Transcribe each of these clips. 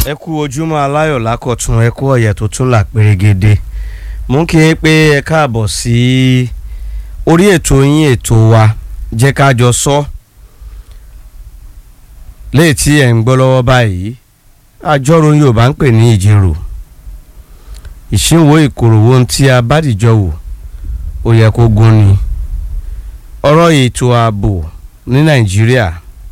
ẹ kú ojúmọ́ aláyọ̀ lákọ̀tún ẹ kú ọ̀yẹ̀ tó tún là pérégede mú kí n pé ẹ káàbọ̀ sí orí ètò yín ètò wa jẹ́ ká jọ sọ léè tí ẹ̀ ń gbọ́ lọ́wọ́ báyìí àjọrò Yorùbá ń pè ní ìjírò ìṣínwó ìkòròwò tí a bá dìjọ wò ó yẹ kó gún ni ọ̀rọ̀ ètò ààbò ní Nàìjíríà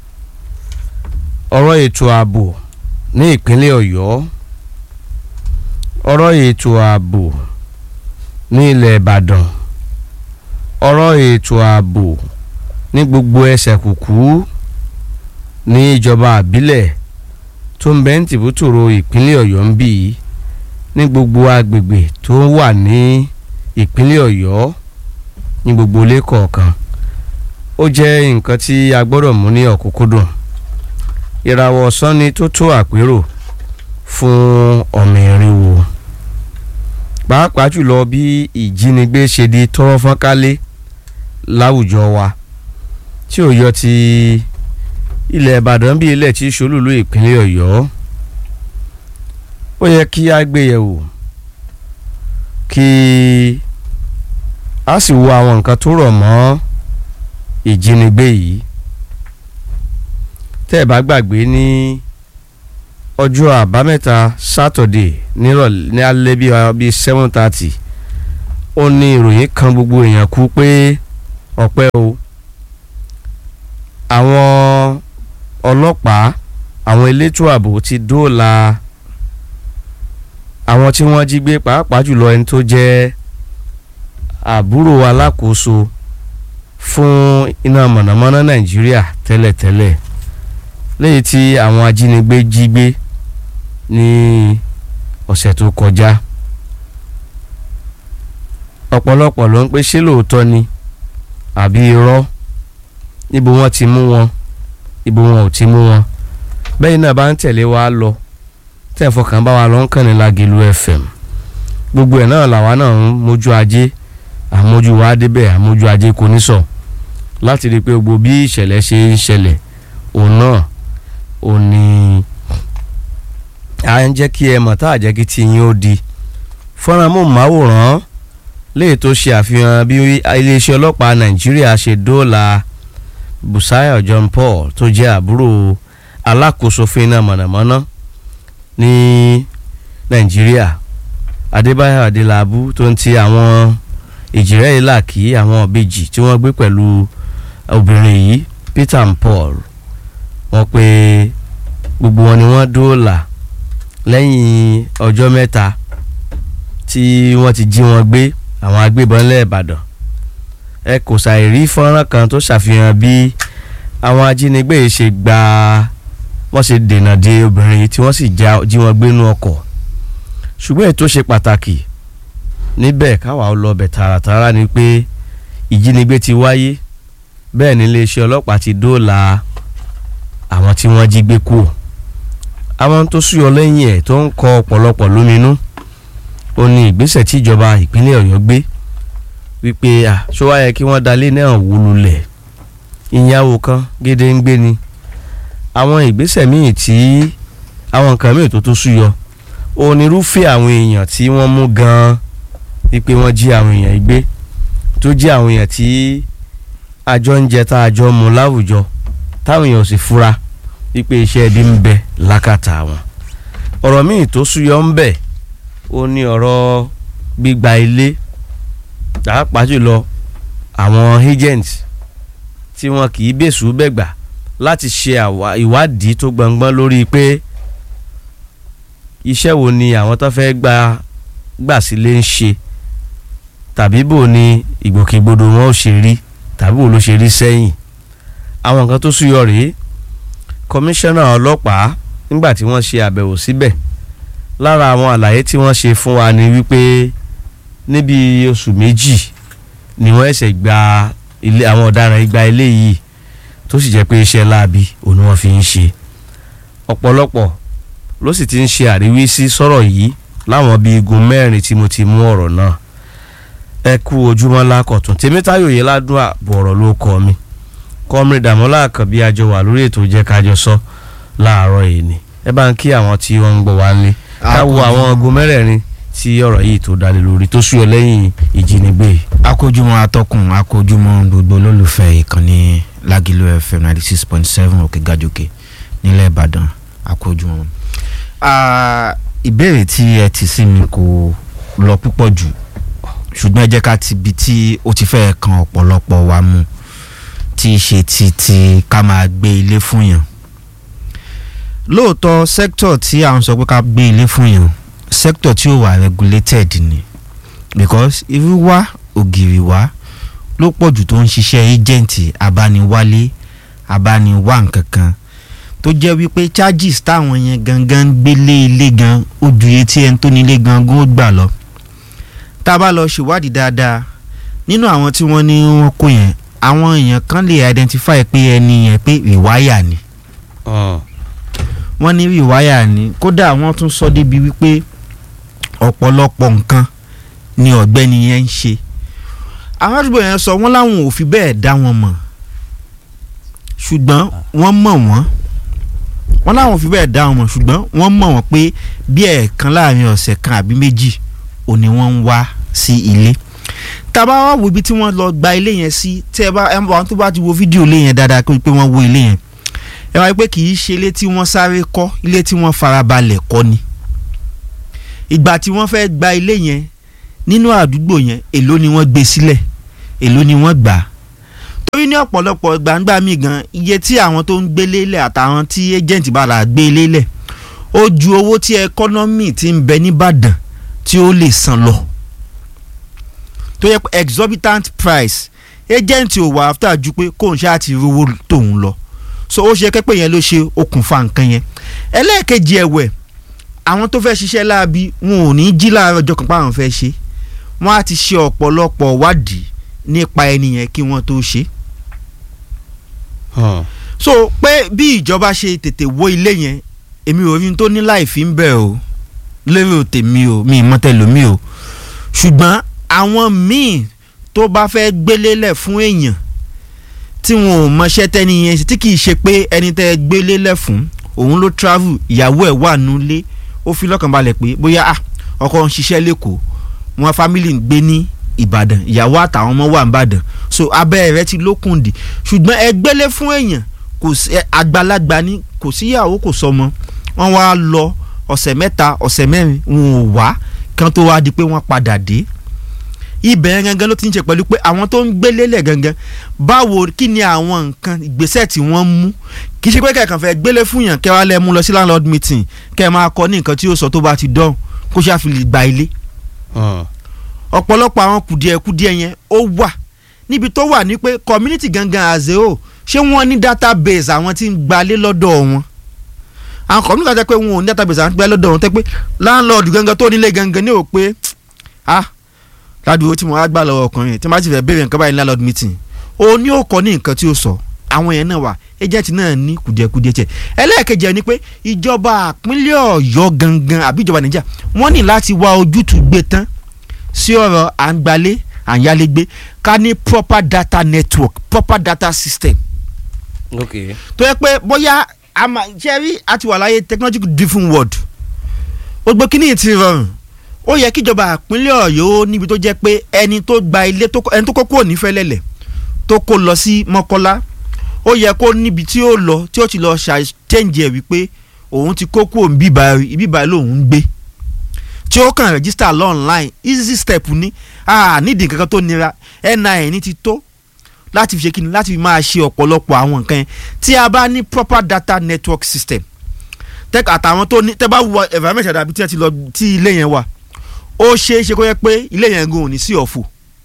ọ̀rọ̀ ètò ààbò ní ìpínlẹ̀ Ọ̀yọ́ ọ̀rọ̀ ètò ààbò ní ilẹ̀ Ìbàdàn ọ̀rọ̀ ètò ààbò ní gbogbo ẹsẹ̀ kùkú ní ìjọba àbílẹ̀ tó ń bẹ ń tìbútòrò ìpínlẹ̀ Ọ̀yọ́ ń bì í ní gbogbo agbègbè tó wà ní ìpínlẹ̀ Ọ̀yọ́ ní gbogbo ilé kọ̀ọ̀kan ó jẹ́ nǹkan tí a gbọ́dọ̀ mú ní ọ̀kúnkúndùn ìràwọ̀ ọ̀sán ni tó tó àpérò fún ọmọ ìrìnwó pàápàá jùlọ bí ìjínigbé ṣe di tọ́rọ́ fọ́nkálé láwùjọ wa tí ò yọ ti ilẹ̀ Ìbàdàn bí ilẹ̀ tí ṣolúlú ìpínlẹ̀ Ọ̀yọ́ ó yẹ kí a gbé yẹ̀wò kí a sì wo àwọn nǹkan tó rọ̀ mọ́ ìjínigbé yìí tẹ́ ẹ̀ bá gbàgbé ní ọjọ́ àbámẹ́ta sátọ̀dé nírọ̀lẹ́ ní alẹ́ bíi bíi seven thirty ó ní ìròyìn kan gbogbo èèyàn kú pé ọpẹ́ o àwọn ọlọ́pàá àwọn elétò ààbò ti dóòlà àwọn tí wọ́n jí gbé pàápàá jùlọ ẹni tó jẹ́ àbúrò alákòóso fún iná mọ̀nàmọ́ná nàìjíríà tẹ́lẹ̀tẹ́lẹ̀ lẹ́yìn tí àwọn ajínigbé jí gbé ní ọ̀sẹ̀ tó kọjá ọ̀pọ̀lọpọ̀ ló ń pè ṣé lóòótọ́ ni àbí irọ́ níbo wọ́n ti mú wọn ibo wọn ò ti mú wọn bẹ́ẹ̀ náà bá ń tẹ̀lé wa lọ tẹ́ ẹ̀ fọkàn bá wa lọ ń kàn ní Lágẹ̀lú FM gbogbo ẹ̀ náà làwa náà ń mójú ajé àmójú wa débẹ̀ àmójú ajé kò ní sọ láti rí i pé gbogbo bí ìṣẹ̀lẹ̀ ṣe ń ṣẹlẹ̀ òun náà ò ní à ń jẹ́ kí ẹ mọ̀ tá à jẹ́ kí tí yín ó di fọ́nrán mọ̀máwòrán léè tó ṣe àfihàn bí iléeṣẹ́ ọlọ́pàá Nàìjíríà ṣe dóòlà Busayo John Paul tó jẹ́ àbúrò alákòóso fún iná mọ̀nàmọ́ná ní Nàìjíríà Adébáyọ̀ Adélabú tó ń ti àwọn ìjìrẹ́ ìlà kí àwọn ìbejì tí wọ́n gbé pẹ̀lú obìnrin yìí Peter and Paul wọ́n pé gbogbo wọn ni wọ́n dóòlà lẹ́yìn ọjọ́ mẹ́ta tí wọ́n ti jí wọn gbé àwọn agbébọn ńlẹ̀ Ìbàdàn ẹ kò ṣàìrí fọ́nrán kan tó ṣàfihàn bí àwọn ajínigbé yìí ṣe gba wọ́n ṣe dènà de obìnrin yìí tí wọ́n sì jí wọn gbé nú ọkọ̀ ṣùgbọ́n èyí tó ṣe pàtàkì níbẹ̀ káwa ó lọ bẹ̀ tààràtààrà ni pé ìjínigbé ti wáyé bẹ́ẹ̀ ni iléeṣẹ́ ọlọ́pàá ti dóòlà àwọn tí wọ́n jí gbé kú àwọn tó súyọ lẹ́yìn ẹ̀ tó ń kọ ọ̀pọ̀lọpọ̀ lóminú ó ní ìgbésẹ̀ tí ìjọba ìpínlẹ̀ Ọ̀yọ́ gbé wípé à ṣó wáyé kí wọ́n dalé náà wó lulẹ̀ ìyàwó kan gédé ń gbé ni àwọn ìgbésẹ̀ míì tí àwọn nǹkan míì tó tó súyọ onírúfẹ́ àwọn èèyàn tí wọ́n mú gan-an wípé wọ́n jí àwọn èèyàn gbé tó jí àwọn èèyàn tí àjọ ń jẹ tá àjọ mu láwùjọ táwọn èèyàn sì fura wípé iṣẹ́ ẹbí ń bẹ lákàtà wọn. ọ̀rọ̀ míì tó súyọ ń bẹ ó ní ọ̀rọ̀ gbígba ilé pàápàá jùlọ àwọn agent tí wọn kì í bẹ̀sù bẹ̀gbà láti ṣe ìwádìí tó gbọ̀ngbọ́n lórí pé iṣẹ́ wo ni àwọn tó fẹ́ gba gbà sílé ń ṣe tàbí bò ní ìgbòkègbodò wọn ò ṣe rí tàbí bò ló ṣe rí sẹ́yìn àwọn nǹkan tó súyọ rèé kọmíṣánná ọlọ́pàá nígbà tí wọ́n ṣe àbẹ̀wò síbẹ̀ lára àwọn àlàyé tí wọ́n ṣe fún wa ni wípé níbi oṣù méjì ni wọ́n ẹ̀sẹ̀ gba ilé àwọn ọ̀daràn igba ilé yìí tó sì jẹ́ pé iṣẹ́ láabi òun ni wọ́n fi ń ṣe ọ̀pọ̀lọpọ̀ ló sì ti ń ṣe àríwísí sọ̀rọ̀ yìí láwọn bíi igun mẹ́rin tí mo ti mú ọ̀rọ̀ náà ẹ kú ojúmọ́ lákọ̀tún tèmítáyò yìí ládùn àbọ̀ ọ̀rọ̀ ló kọ́ mi kọ́mìrì dàmọ́lá àkànbí àjọ wà lórí ètò jẹ́ kájọ sọ láàárọ̀ yìí ni ẹ bá ń kí àwọn tí wọ́n ń gbọ́ wá nílé ká wo àwọn ọgọ́ mẹ́rẹ̀ẹ̀rin tí ọ̀rọ̀ yìí tó dalẹ̀ lórí tó súyọ lẹ́yìn ìjínigbé yìí. akójúmọ́ atọ́kùn akójúmọ́ gbogbo olólùfẹ́ ìkànnì Lágìlú FM ninety six point seven òkè gàjòkè nílẹ̀ Ìbàdàn akójúmọ́. ìbéèrè tí ẹ ti sí mi kò lọ púpọ̀ jù ṣùgbọ́n ẹ jẹ́ ká ti bi tí ó ti fẹ́ kan ọ̀pọ̀lọpọ̀ wa mu tí í ṣe ti ti ká máa gbé ilé fún yàn lóòótọ́ sector tí à ń sọ pé ká gbé ilé fún yàn sector tí ó wà regulated ni because irú wá ògiri wá ló pọ̀ jù tó ń ṣiṣẹ́ agent abániwálé abániwá nǹkan kan tó jẹ́ wípé charges táwọn yẹn gangan ń gbélé ilé gan ó ju iye tí ẹni tó nílé gangan ó gbà lọ tá a bá lọ ṣèwádìí dáadáa nínú àwọn tí wọ́n ní wọ́n kó yẹn àwọn èèyàn kan lè identify pé ẹni yẹn pé rìwáyà ni wọ́n ní rìwáyà ni kódà wọ́n tún sọ débi wípé ọ̀pọ̀lọpọ̀ nǹkan ni ọ̀gbẹ́ni yẹn ń ṣe àwọn àdúgbò yẹn sọ wọ́n láwọn ò fi bẹ́ẹ̀ dá wọn mọ̀ ṣùgbọ́n wọ́n mọ̀ wọ́n wọ́n láwọn ò fi bẹ́ẹ̀ dá wọn mọ̀ ṣùgbọ́n wọ́n mọ̀ wọ́n pé bí ẹ̀ẹ̀kan láàrin ọ̀sẹ̀ kan àbí méjì ò ní wọ́n ń wá sí ilé tàbá wá wo ibi tí wọ́n lọ gba ilé yẹn sí tẹ́ ẹ bá ẹ bá wọn tó bá ti wo fídíò ilé yẹn dáadáa pé wọ́n wo ilé yẹn ẹ wáyé pé kì í ṣe ilé tí wọ́n sáré kọ́ ilé tí wọ́n farabalẹ̀ kọ́ ni ìgbà tí wọ́n fẹ́ gba ilé yẹn nínú àdúgbò yẹn èló ni wọ́n gbé sílẹ̀ èló ni wọ́n gbà torí ní ọ̀pọ̀lọpọ̀ gbangba mi gan iye tí àwọn tó ń gbélé lẹ̀ àtàwọn tí agent bá là gbé ilé lẹ̀ ó ju owó tí ẹkọ́nọ́mì ti ń bẹ nìbàdàn tí ó lè san lọ tó yẹ pé exorbitant price agent ò wà after ju pé kóun ṣáà ti rówó tóun lọ so ó ṣe kẹ́pẹ́ yẹn ló ṣe okùnfà nǹkan yẹn ẹlẹ́ẹ̀kejì ẹ̀wẹ̀ àwọn tó fẹ́ ṣiṣẹ́ láabi wọn ò ní jí láàárọ̀ ọjọ́ kan páwọn fẹ́ ṣe wọ́n á ti ṣe ọ̀pọ̀lọpọ̀ wádìí nípa ẹni yẹn kí wọ́n tó ṣe. so pé bí ìjọba ṣe tètè wó ilé yẹn èmi ò rí tó ní láì fi ń bẹ̀ o lérò tèmi o mi ìmọ̀tẹ́lómi o ṣùgbọ́n àwọn míì tó bá fẹ́ gbélélẹ̀ fún èèyàn tí wọn ò mọṣẹ́ tẹ́ni yẹn tí kì í ṣe pé ẹni tẹ́ gbélélẹ̀ fún òun ló travel ìyàwó ẹ̀ wà nulẹ̀ ó fi lọ́kàn balẹ̀ pé bóyá ọkọ ń ṣiṣẹ́ lẹ́kọ̀ọ́ wọn family ń gbé ní ìbàdàn ìyàwó àtàwọn ọmọ wà ń bàdàn so abẹ́ rẹ̀ ti lókùndì ṣùgbọ́n ẹ gbélé fún èèyàn kò sí àgbàlagbà ní kò síyàwó kò sọmọ wọn wá lọ ọ̀sẹ̀ mẹ́ta ọ̀sẹ̀ mẹ́rin wọn ò wá kan tó wá di pé wọ́n padà dé ibẹ̀ gangan ló ti ń ṣe pẹ̀lú pé àwọn tó ń gbélé lẹ̀ gangan báwo kí ni àwọn nǹkan ìgbésẹ̀ tí wọ́n mú kì í ṣe pé kẹ̀kàn fẹ́ gbélé fún yàn kẹ́ wá lẹ́ mú lọ sí landlord meeting kẹ́ ẹ máa kọ ní nǹkan tí yóò sọ tó bá ti dán kó ṣáà fi lè gba ilé. ọ̀pọ̀lọpọ̀ àwọn kùdìẹ̀kùdìẹ̀ yẹn ó wà níbi tó wà ní pé community gangan àzeo ṣé wọ́n ní database àwọn tí ń gbalé lọ́dọ̀ wọn àwọn community kan jẹ́ pé wọn ò ní database àwọn tí ń gbalé lọ́dọ̀ wọn tẹ́ pé landlord gangan tó nílé gangan ní ò pé ah ládùúgbò tí mo wá gbà lọ́wọ́ ọkùnrin tí wọ́n bá ti fẹ́ béèrè nǹkan báyìí ní landlord meeting ó ní ó kọ́ ní nǹkan tí ó sọ àwọn yẹn náà wà agent náà ní kùdìẹ̀kùdìẹ̀ tiẹ̀ ẹlẹ́ẹ̀kejì ni pé ìjọba àpínlẹ̀ ọ̀yọ́ gangan àbí ìjọba nàìjíríà wọ́n ní láti wá ojútùú gbé tán sí ọ̀rọ̀ à ń gbalé à ń yálégbé ká ní proper data network proper data system. ok tó yẹ pé bóyá ṣe rí àti wà láyé technological different world gbogbo kíní ti rọrùn ó yẹ kíjọba àpínlẹ̀ ọ̀yọ́ níbi tó jẹ́ pé ẹni tó gba ilé ẹni tó kó kúrò ní fẹ́lẹ́lẹ̀ tó kó lọ sí mọ́kọ́lá ó yẹ kó níbi tí ó lọ tí ó ti lọ ṣàtẹ́ǹjì ẹ̀ wípé òun ti kó kúrò bíbá ibíbá lòun ń gbé tí ó kàn rẹ́gísítà lọ́ọ̀nláìn easy step ní nídìí nǹkan kan tó nira NIN ti tó láti fi ṣe kíni láti fi máa ṣe ọ̀pọ̀lọpọ̀ àwọn nǹkan yẹn tí a bá ní proper data network system tẹ́ka àtàwọn tó ní tẹ́ bá wọ environment àdàbí tí ẹ ti lọ tí ilé yẹn wà ó ṣeé ṣe kó yẹ pé ilé yẹn gan ò ní sí ọ̀fọ̀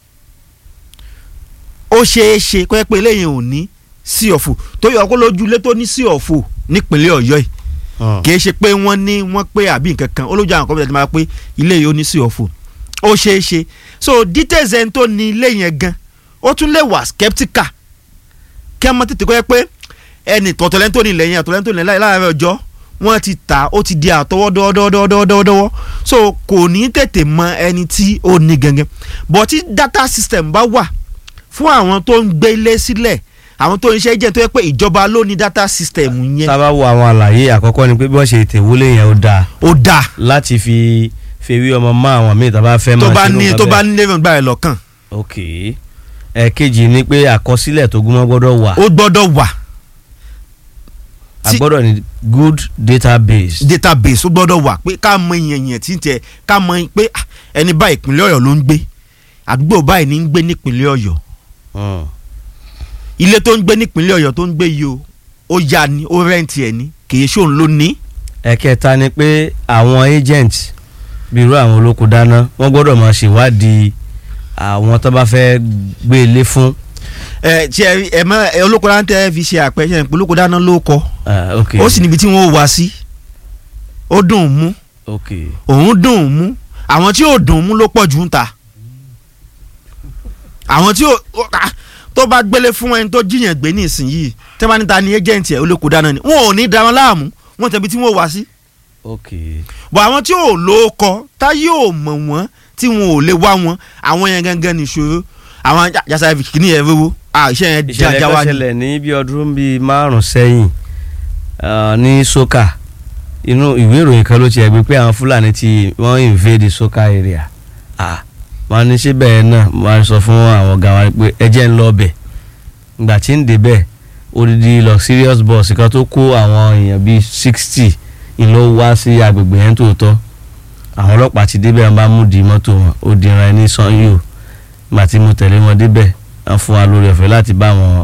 ó ṣeé ṣe kó yẹ pé ilé yẹn ò ní sí ọ̀fọ̀ tó yọ kó lójú ilé tó ní sí ọ̀fọ̀ nípínlẹ̀ ọ̀yọ́ yìí kì í ṣe pé wọ́n ní wọ́n pé àbí nǹkan kan olójú àwọn kọ́mọ̀tà ti máa pé ilé yìí ó ní sí ọ̀fọ̀ ó ṣeé ṣe so details ẹni tó ní ilé yẹn gan ó tún lè wà skeptical kí ẹ mọ tètè kó yẹ pé ẹnì tọ̀tọ̀lẹ́ni tó ní ilẹ̀ yẹn àtọ̀lẹ́ni tó ní ilẹ̀ láàárọ̀ ọjọ́ wọ́n ti tà ó ti di àtọwọ́ dọ́wọ́dọ́wọ́dọ́wọ́ so kò ní tètè mọ ẹni tí ó ní gangan but tí data system bá wà fún àwọn tó ń gbé ilé sílẹ̀ àwọn tó ń ṣe agent tó yẹ pé ìjọba ló ní data system yẹn sábà wo àwọn àlàyé àkọ́kọ́ ni pé bí wọ́n ṣe tèwúlé yẹn ó dáa ó dáa láti fi fèwé ọmọ mọ́ àwọn míì tó bá fẹ́ máa tó bá ṣerú ní nǹkan tó bẹ́ẹ̀. bá ní lẹ́yìn báyìí lọ́kàn ok ẹ̀ẹ̀kejì ni pé àkọsílẹ̀ tó gúnmọ́ gbọ́dọ̀ wà ó gbọ́dọ̀ wà a tí- gbọ́dọ̀ ní good database. database ó gbọ́dọ̀ wà pé ká mọ ìyẹn yẹn tí ń tẹ ká mọ pé ah, ẹni báyìí ìpínlẹ̀ ọ̀yọ́ ló ń gbé àdúgbò báyìí ní ń gbé nípínlẹ̀ ọ̀yọ́ Mm. ilé tó ń gbé nípínlẹ̀ ọ̀yọ́ tó ń gbé yìí o ó yá ni ó rẹ́ǹtì ẹ̀ ní kì í ṣóun ló ní. ẹ̀kẹta ni pé àwọn agent bíi irú àwọn olóko dáná wọ́n gbọ́dọ̀ máa ṣèwádìí àwọn tó bá fẹ́ gbé ilé fún. ẹ tí ẹ ẹ mọ ẹ olóko dáná tẹ fi ṣe àpẹẹrẹ pé olóko dáná ló kọ Ah, ok ó sì níbi tí wọn ò wá sí ó dùn ún mú ok òun dùn ún mú àwọn tí ò dùn ún mú ló pọ̀ jù ń ta àwọn tí ò ó- ah, tó bá gbélé fún ẹni tó jiyàn gbé ní ìsinyìí tẹ́ bá níta ni agent ẹ̀ olóko dáná ni wọn ò ní da wọn láàmú wọn tẹ̀bi tí wọn ò wá sí ok bọ̀ àwọn tí ò lóókọ táyé ò mọ̀ wọ́n tí wọn ò lè wá wọn àwọn yẹn gangan nìṣòro àwọn yasa kìíní yẹn rówó àṣẹ yẹn ìṣẹ̀lẹ̀ jájá kan wá ní. ṣẹlẹ̀ ní bí ọdún bíi márùn sẹ́yìn ah, ní soka inú ìwé ìròyìn kan ló ti ẹ̀gbẹ́ pé àwọn fúlàní ti wọ́n invade soka area ah wọ́n ní ṣé bẹ́ẹ̀ náà wọ́n á sọ fún àwọn ọ̀gá wa pé ẹ jẹ́ ń lọ bẹ̀ ìgbà tí ń débẹ̀ odidi luxurious bus kan tó kó àwọn èèyàn bíi sixty ìlú wá sí agbègbè yẹn tòótọ́ àwọn ọlọ́pàá ti débẹ̀ wọ́n bá mú di mọ́tò wọn ó di ìran ẹni sanyo ìgbà tí mo tẹ̀lé wọn débẹ̀ wọ́n fún wa lórí ọ̀fẹ́ láti bá wọn